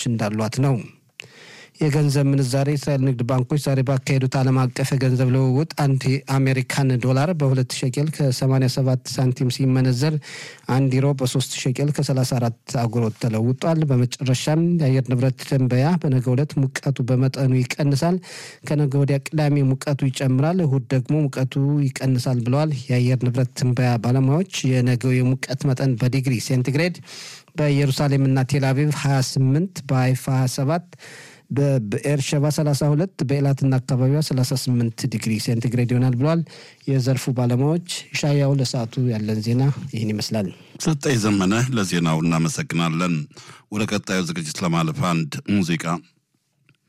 እንዳሏት ነው። የገንዘብ ምንዛሬ የእስራኤል ንግድ ባንኮች ዛሬ ባካሄዱት ዓለም አቀፍ የገንዘብ ልውውጥ አንድ የአሜሪካን ዶላር በሁለት ሸቄል ከ87 ሳንቲም ሲመነዘር አንድ ዩሮ በ3 ሸቄል ከ34 አጉሮት ተለውጧል። በመጨረሻም የአየር ንብረት ትንበያ በነገው ዕለት ሙቀቱ በመጠኑ ይቀንሳል፣ ከነገ ወዲያ ቅዳሜ ሙቀቱ ይጨምራል፣ እሁድ ደግሞ ሙቀቱ ይቀንሳል ብለዋል የአየር ንብረት ትንበያ ባለሙያዎች። የነገው የሙቀት መጠን በዲግሪ ሴንቲግሬድ በኢየሩሳሌምና ቴልአቪቭ 28 በሀይፋ 27 በኤርሸባ 32 በኤላትና አካባቢዋ 38 ዲግሪ ሴንቲግሬድ ይሆናል ብለዋል የዘርፉ ባለሙያዎች። ሻያው ለሰዓቱ ያለን ዜና ይህን ይመስላል። ሰጠኝ ዘመነ ለዜናው እናመሰግናለን። ወደ ቀጣዩ ዝግጅት ለማለፍ አንድ ሙዚቃ